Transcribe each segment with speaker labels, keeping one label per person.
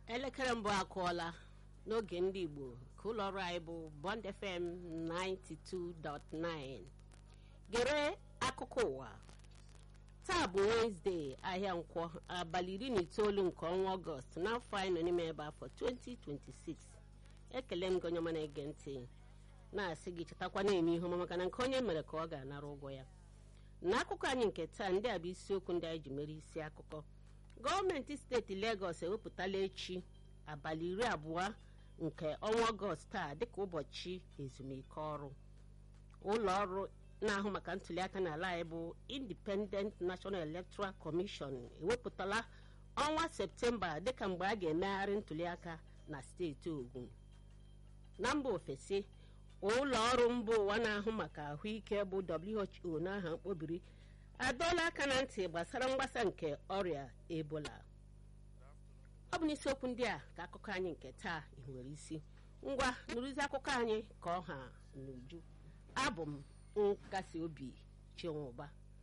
Speaker 1: elekere mbụ akụọla n'oge ndị igbo ka ụlọ ọrụ anyị bụ bond fm 92.9 gere akụkọ ụwa taa bụ wenesde ahịa nkwọ abalị iri na itoolu nke ọnwa ọgọst n'afọ anyị nọ n'ime ebe afọ 2026 ekele m gị onye ọma na-ege ntị na-asị gị chetakwa na-eme ihe ọma maka na nke onye mere ka ọ ga-anara ụgwọ ya n'akụkọ anyị nke taa ndị a bụ isiokwu ndị anyị ji mere isi akụkọ gọọmenti steeti legọs ewepụtala echi abalị iri abụọ nke ọnwa ọgọst taa dịka ụbọchị ezumike ọrụ ụlọ ọrụ na-ahụ maka ntuliaka n'ala anyị bụ independent national electoral commission ewepụtala ọnwa septemba dịka mgbe a ga-emegharị ntuliaka na steeti ogun na mba ofesi ụlọ ọrụ mba ụwa na-ahụ maka ahụike bụ who n'aha mkpobiri adọọla aka na ntị gbasara mgbasa nke ọrịa ebola ọ bụ n'isiokwu ndị a ka akụkọ anyị nke taa nwere isi ngwa nụrụzi akụkọ anyị ka ọ ha n'uju abụ m nkasi obi chinwụba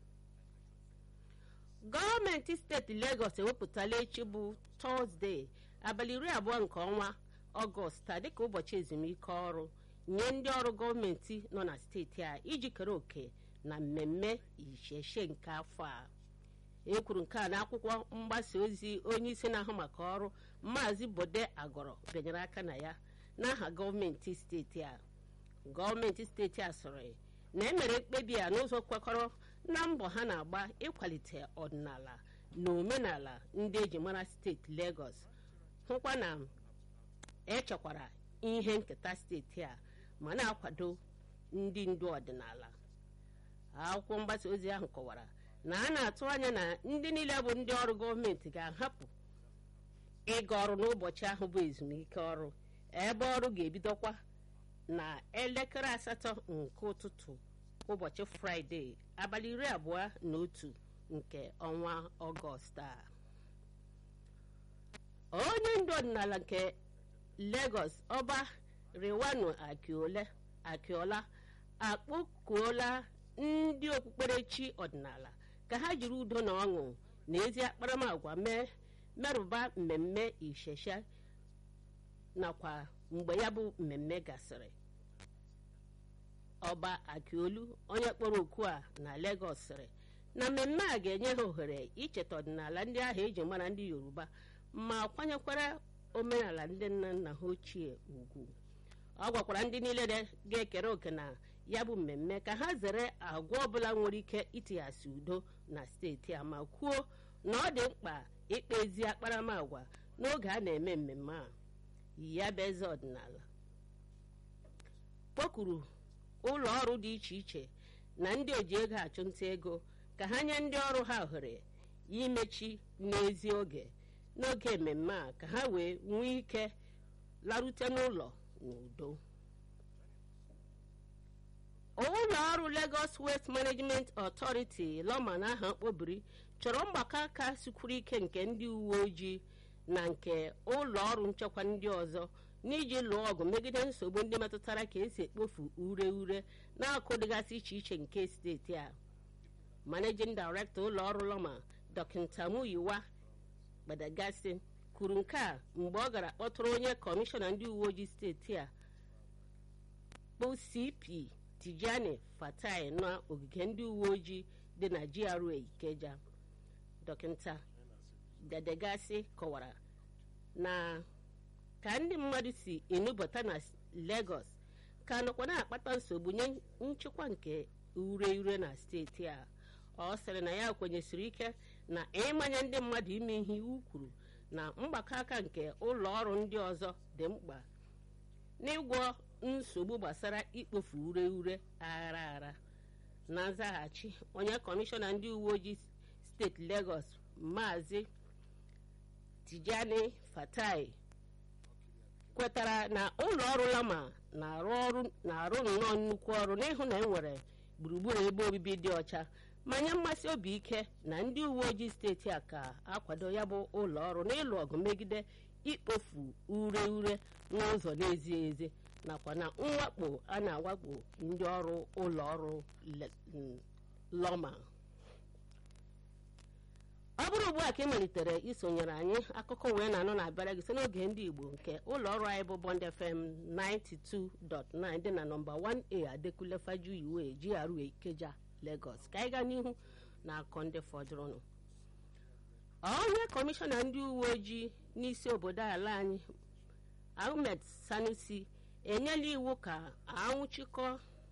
Speaker 1: gọọmenti steeti legọs ewepụtala echi bụ tọzdee abalị iri abụọ nke ọnwa ọgọst a dịka ụbọchị ezumike ọrụ nye ndị ọrụ gọọmenti nọ na steeti a iji kere òkè na mmemme isheshe nke afọ a e kwuru nke a n'akwụkwọ mgbasa ozi onye isi na-ahụ maka ọrụ maazị bode agọrọ bịanyere aka na ya n'aha gọọmenti steeti a gọọmenti steeti a sịrị na emere mkpebi a n'ụzọ kwekọrọ na mbọ ha na-agba ịkwalite ọdịnala na omenala ndị eji mara steeti Lagos hụkwa na echekwara ihe nketa steeti a ma na-akwado ndị ndu ọdịnala akwụkwọ mgbasa ozi ahụ kọwara na a na-atụ anya na ndị niile bụ ndị ọrụ gọọmenti ga-ahapụ ịga ọrụ n'ụbọchị ahụ bụ ezumike ọrụ ebe ọrụ ga-ebidokwa na elekere asatọ nke ụtụtụ ụbọchị fraịde abalị iri abụọ na otu nke ọnwa ọgọst a onye ndu ọdịnala nke Lagos ọba Rewanu Akiola akpọkuola ndị okpukperechi ọdịnala ka ha jiri udo na ọṅụ na ezi akparamagwa mee merụba mmemme ishesha nakwa mgbe ya bụ mmemme gasịrị ọba akiolu onye kpọrọ oku a na Lagos sịrị na mmemme a ga-enye ha ohere icheta ọdịnala ndị ahụ eji mara ndị Yoruba ma kwanyekwara omenala ndị nna nna ha ochie ugwu ọ gwakwara ndị niile ga-ekere òkè na ya bụ mmemme ka ha zere agwa ọbụla nwere ike itighasị udo na steeti a ma kwuo na ọ dị mkpa ikpe ezi akparamagwa n'oge a na-eme mmemme a ya bụ eze ọdịnala kpọkuru ụlọ ọrụ dị iche iche na ndị oji ego achụnta ego ka ha nye ndị ọrụ ha ohere imechi n'ezi oge n'oge mmemme a ka ha wee nwee ike larute n'ụlọ n'udo ụlọ ọrụ Lagos Waste Management Authority lọma na aha mkpobiri chọrọ mgbakọ aka sikwuru ike nke ndị uwe ojii na nke ụlọ ọrụ nchekwa ndị ọzọ n'iji lụọ ọgụ megide nsogbu ndị metụtara ka esi ekpofu ure ure n'akụ dịgasị iche iche nke steeti a Managing Director ụlọ ọrụ lọma Dọkịta Muyiwa Gbadagasi kwuru nke a mgbe ọ gara kpọtụrụ onye kọmishọna ndị uwe ojii steeti a bụ CP Tijani Fatai n'ogige ndị uwe ojii dị na GRA Ikeja dọkịta Gbadagasi kọwara na ka ndị mmadụ si enubata na Lagos ka nọkwa na-akpata nsogbu nye nchịkwa nke ure ure na steeti a ọ sịrị na ya kwenyesiri ike na ịmanye ndị mmadụ ime ihe iwu kwuru na mgbakọ aka nke ụlọ ọrụ ndị ọzọ dị mkpa n'ịgwọ nsogbu gbasara ikpofu ure ure aghara aghara na nzaghachi onye kọmishọna ndị uwe ojii steeti Lagos maazị Tijani Fatai kwetara na ụlọ ọrụ Lama na-arụ nnọọ nnukwu ọrụ n'ịhụ na enwere gburugburu ebe obibi dị ọcha ma nye mmasị obi ike na ndị uwe ojii steeti a ka akwado ya bụ ụlọ ọrụ n'ịlụ ọgụ megide ikpofu ure ure n'ụzọ na-ezighị ezi nakwa na mwakpo a na-awakpo ndị ọrụ ụlọ ọrụ lọma ọ bụrụ ugbu a ka ị malitere isonyere anyị akụkọ wee na-anụ na-abịara gị site n'oge ndị igbo nke ụlọ ọrụ anyị bụ bond fm 92.9 dị na nọmba 1a adekunle fajuyiwe GRA ikeja lagos ka anyị gaa n'ihu na akọ ndị fọdụrụnụ onye kọmishọna ndị uwe ojii n'isi obodo ala anyị ahmed sanusi enyela iwu ka anwụchikọ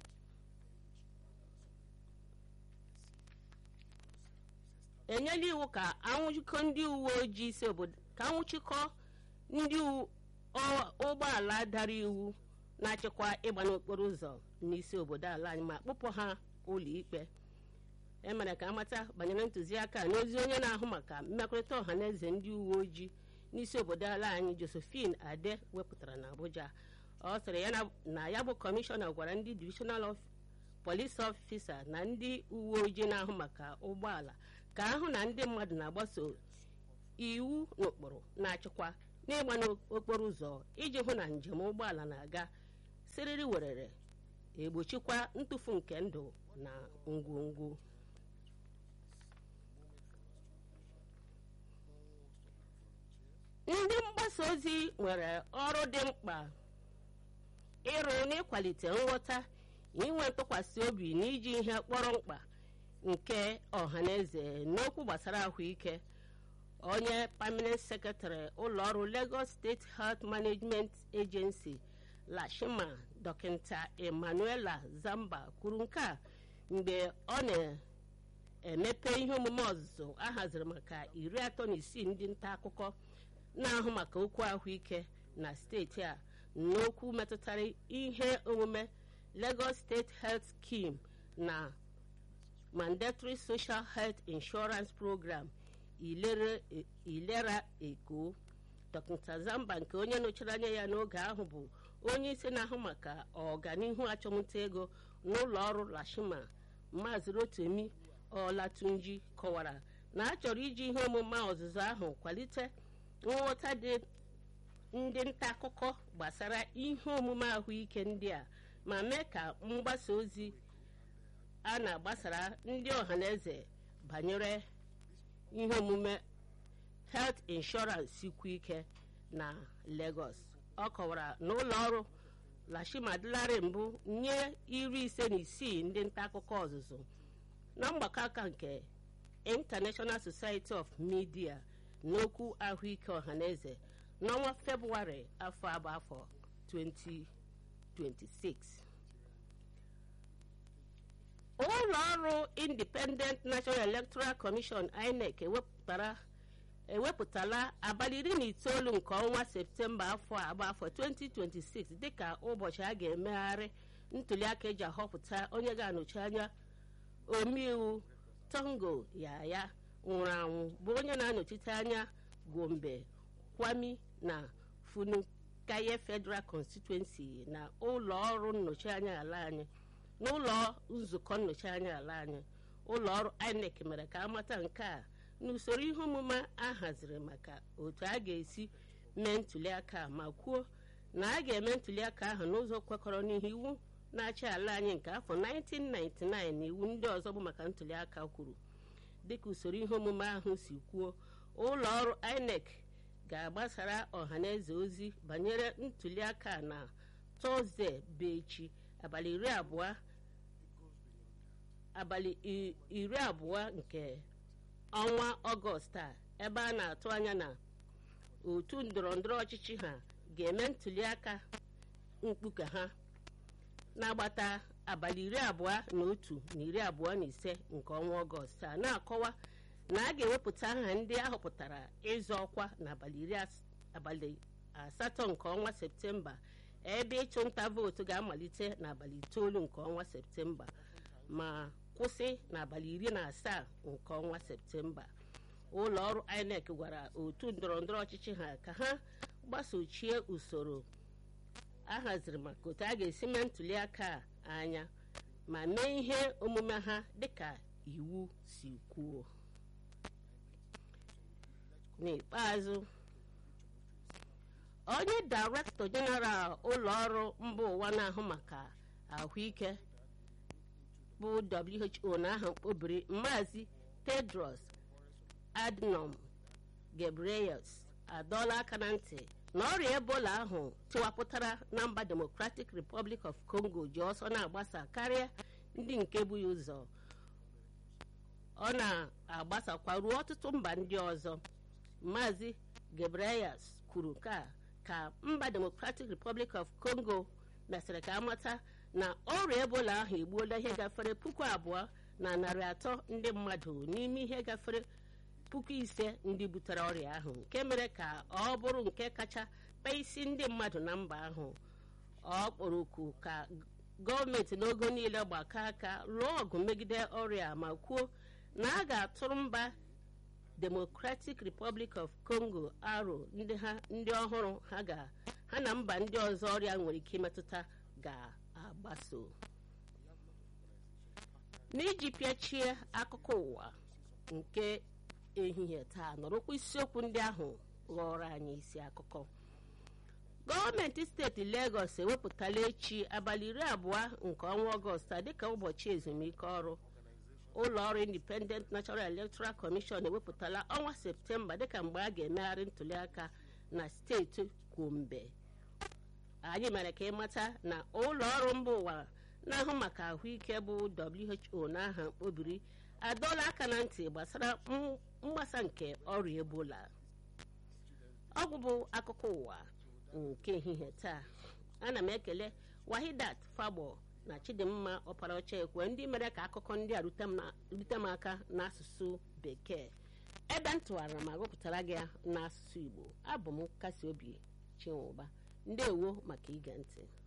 Speaker 1: enyela iwu ka anwụchikọ ndị uwe ojii isi obodo ka anwụchikọ ndị ụgbọala dara iwu na-achịkwa ịgba n'okporo ụzọ n'isi obodo ala anyị ma kpụpụ ha ụlọ ikpe emere ka amata banyere ntụziaka n'ozi onye na-ahụ maka mmekọrịta ọha na eze ndị uwe ojii n'isi obodo ala anyị josephine ade wepụtara na abuja ọ sịrị ya na ya bụ kọmishọna gwara ndị divisional police officer na ndị uwe ojii na-ahụ maka ụgbọala ka ahụ na ndị mmadụ na-agbaso iwu n'ụkpụrụ na-achịkwa n'ịgba n'okporo ụzọ iji hụ na njem ụgbọala na-aga siriri werere egbochikwa ntụfu nke ndụ na ngwongwo ndị mgbasa ozi nwere ọrụ dị mkpa ịrụ n'ịkwalite nghọta inwe ntụkwasị obi na iji ihe kpọrọ mkpa nke ọhaneze n'okwu gbasara ahụike onye permanent secretary ụlọọrụ lagos state health management agency lashima dọkịta emmanuela zamba kwuru nke a mgbe ọ na-emepe ihe omume ọzụzụ ahaziri maka iri atọ na isii ndị nta akụkọ na-ahụ maka okwu ahụike na steeti a n'okwu metụtara ihe omume lagos state health scheme na mandatory social health insurance program ilera eko dọkịta zamba nke onye nọchiri anya ya n'oge ahụ bụ onye isi na-ahụ maka ọganihu achọmnta ego n'ụlọ ọrụ lashima maazị rotemi olatunji kọwara na a chọrọ iji ihe omume ọzụzụ ahụ kwalite nghọta dị ndị nta akụkọ gbasara ihe omume ahụike ndị a ma mee ka mgbasa ozi a na-agbasara ndị ọhaneze banyere ihe omume health insurance sikwu ike na lagos ọ kọwara na ụlọ ọrụ lashima dịlarị mbụ nye iri ise na isii ndị nta akụkọ ọzụzụ na mgbakọ aka nke international society of media n'okwu ahụike ọhaneze n'ọnwa febụwarị afọ abụ afọ 2026 ụlọ ọrụ independent national electoral commission inec ewepụtara ewepụtala abalị iri na itoolu nke ọnwa septemba afọ agba afọ 2026 dịka ụbọchị a ga-emegharị ntuliaka eji ahọpụta onye ga-anọchi anya omeiwu tongo yaya nwụrụ anwụ bụ onye na-anọchite anya gombe kwami na funukaye federal constituency na ụlọ ọrụ nnọchi anya ala anyị n'ụlọ nzukọ nnọchi anya ala anyị ụlọ ọrụ inec mere ka amata nke a n'usoro ihe omume a haziri maka otu a ga-esi mee ntuliaka ma kwuo na a ga-eme ntuliaka ahụ n'ụzọ kwekọrọ n'ihe iwu na-achị ala anyị nke afọ 1999 na iwu ndị ọzọ bụ maka ntuliaka kwuru dịka usoro ihe omume ahụ si kwuo ụlọ ọrụ inec ga-agbasara ọhaneze ozi banyere ntuliaka na tọzdee bụ echi abalị iri abụọ abalị iri abụọ nke ọnwa ọgọst a ebe a na-atụ anya na otu ndọrọndọrọ ọchịchị ha ga-eme ntuliaka mkpuke ha na-agbata abalị iri abụọ na otu na iri abụọ na ise nke ọnwa ọgọst a na-akọwa na a ga-ewepụta aha ndị ahọpụtara ịzọ ọkwa n'abalị asatọ nke ọnwa septemba ebe ịchụ nta vootu ga-amalite n'abalị itoolu nke ọnwa septemba ma kwụsị n'abalị iri na asaa nke ọnwa septemba ụlọ ọrụ inec gwara otu ndọrọndọrọ ọchịchị ha ka ha gbasochie usoro ahaziri maka otu a ga-esi mee ntuliaka anya ma mee ihe omume ha dịka iwu si kwuo n'ikpeazụ onye directọ jeneral ụlọ ọrụ mba ụwa na-ahụ maka ahụike bụ who na aha mkpobiri maazị tedros adnom gabriels adọọla aka na ntị na ọrịa ebola ahụ tiwapụtara na mba democratic republic of congo ji ọsọ na-agbasa karịa ndị nke bụ ya ụzọ ọ na-agbasakwa ruo ọtụtụ mba ndị ọzọ maazị gabriels kwuru ka ka mba democratic republic of congo mesịrị ka amata na ọrịa ebola ahụ egbuola ihe gafere puku abụọ na narị atọ ndị mmadụ n'ime ihe gafere puku ise ndị butere ọrịa ahụ nke mere ka ọ bụrụ nke kacha kpaa isi ndị mmadụ na mba ahụ ọ kpọrọ oku ka gọọmenti n'ogo niile gbakọ aka lụọ ọgụ megide ọrịa ma kwuo na a ga-atụrụ mba democratic republic of congo aro ndị ha ndị ọhụrụ ha ga ha na mba ndị ọzọ ọrịa nwere ike imetụta ga-agbaso n'iji pịachie akụkọ ụwa nke ehihie taa nọrọkwa isiokwu ndị ahụ ghọrọ anyị isi akụkọ gọọmenti steeti legọs ewepụtala echi abalị iri abụọ nke ọnwa ọgọst dịka ụbọchị ezumike ọrụ ụlọ ọrụ independent national electoral commission ewepụtala ọnwa septemba dịka mgbe a ga-emegharị ntụliaka na steeti kwombe anyị mere ka ịmata na ụlọ ọrụ mba ụwa na-ahụ maka ahụike bụ who n'aha mkpobiri adọọla aka na ntị gbasara mgbasa nke ọrịa ebola ọgwụ bụ akụkọ ụwa nke ehihie taa ana m ekele wahidat fagbo na chidimma ọparaọcha ekwe ndị mere ka akụkọ ndị a rute m aka n'asụsụ bekee ebe m tụwara ma gụpụtara gị n'asụsụ igbo abụ m kasi obi chinwụba ndewo maka ige ntị